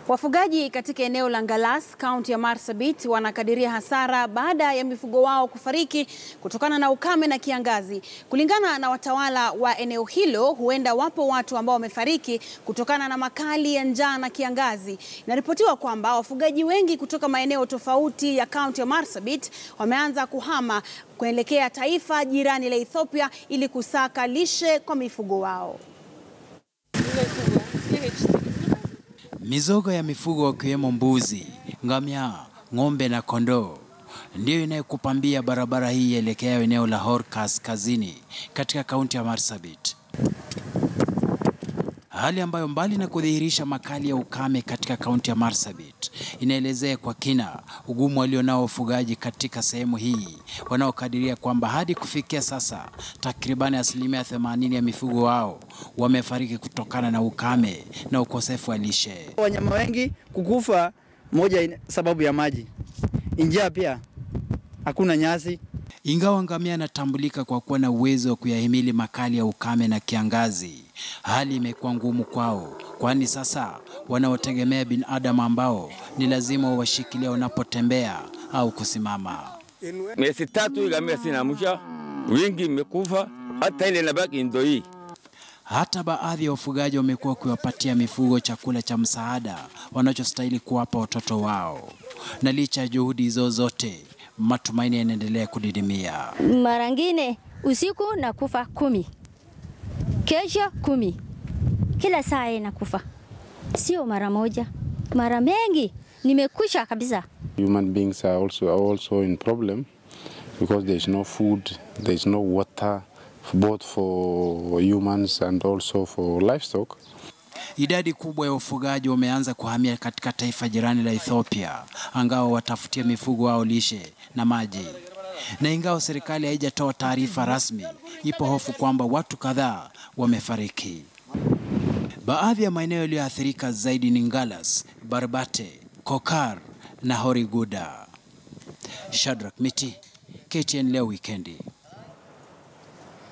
Wafugaji katika eneo la Ngalas, kaunti ya Marsabit wanakadiria hasara baada ya mifugo wao kufariki kutokana na ukame na kiangazi. Kulingana na watawala wa eneo hilo, huenda wapo watu ambao wamefariki kutokana na makali ya njaa na kiangazi. Inaripotiwa kwamba wafugaji wengi kutoka maeneo tofauti ya kaunti ya Marsabit wameanza kuhama kuelekea taifa jirani la Ethiopia ili kusaka lishe kwa mifugo wao. Mizoga ya mifugo wakiwemo mbuzi, ngamia, ng'ombe na kondoo ndiyo inayokupambia barabara hii ielekea eneo la Hor kaskazini katika kaunti ya Marsabit, hali ambayo mbali na kudhihirisha makali ya ukame katika kaunti ya Marsabit inaelezea kwa kina ugumu walionao wafugaji katika sehemu hii, wanaokadiria kwamba hadi kufikia sasa takribani asilimia 80 ya mifugo wao wamefariki kutokana na ukame na ukosefu wa lishe. Wanyama wengi kukufa, moja sababu ya maji, njaa pia, hakuna nyasi. Ingawa ngamia anatambulika kwa kuwa na uwezo wa kuyahimili makali ya ukame na kiangazi, hali imekuwa ngumu kwao, kwani sasa wanaotegemea binadamu ambao ni lazima wawashikilia wanapotembea au kusimama. Miezi tatu ngamia sina msha, wingi imekufa, hata ile inabaki ndo hii. Hata baadhi ya wafugaji wamekuwa wakiwapatia mifugo chakula cha msaada wanachostahili kuwapa watoto wao, na licha ya juhudi hizo zote, matumaini yanaendelea kudidimia. Mara ngine usiku nakufa kumi, kesho kumi, kila saa inakufa, sio mara moja, mara mengi, nimekusha kabisa. Human beings are also, are also in problem because there is no food, there is no water, both for humans and also for livestock. Idadi kubwa ya wafugaji wameanza kuhamia katika taifa jirani la Ethiopia, angawa watafutia mifugo wao lishe na maji. Na ingawa serikali haijatoa taarifa rasmi, ipo hofu kwamba watu kadhaa wamefariki. Baadhi ya maeneo yaliyoathirika zaidi ni Ngalas, Barbate, Kokar na Horiguda. Shadrack Miti, KTN leo wikendi.